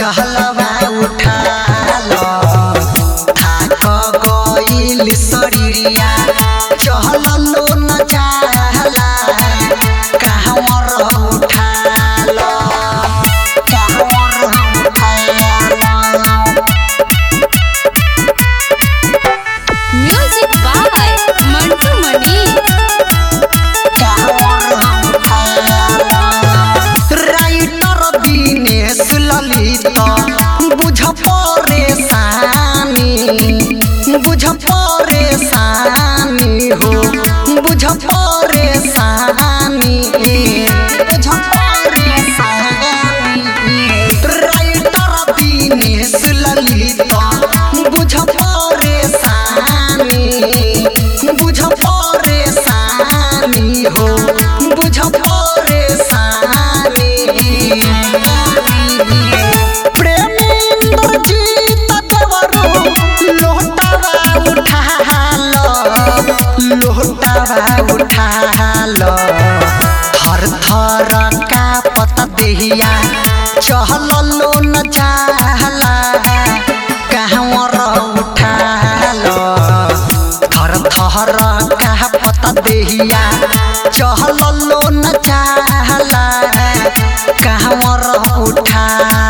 चहलवा उठाल थाक गइल शरीरिया चहललो न जाला कहवर उठाल कहवर उठाल music by Mantu Mani writer Dinesh Lalit बुझ परेशानी बुझ परेशानी हो बुझ परेशानी बुझ परेशानी राइटर दिनेश ललित बुझ परेशानी बुझ परेशानी हो बुझ परेशानी प्रेमेंद्र जीत देवरो लोटावा उठाल लोटावा उठाल थर थर का पता देहिया चहललो न जाला कहवर उठाल थर थर का पता देहिया चहललो न जाला कहवर उठा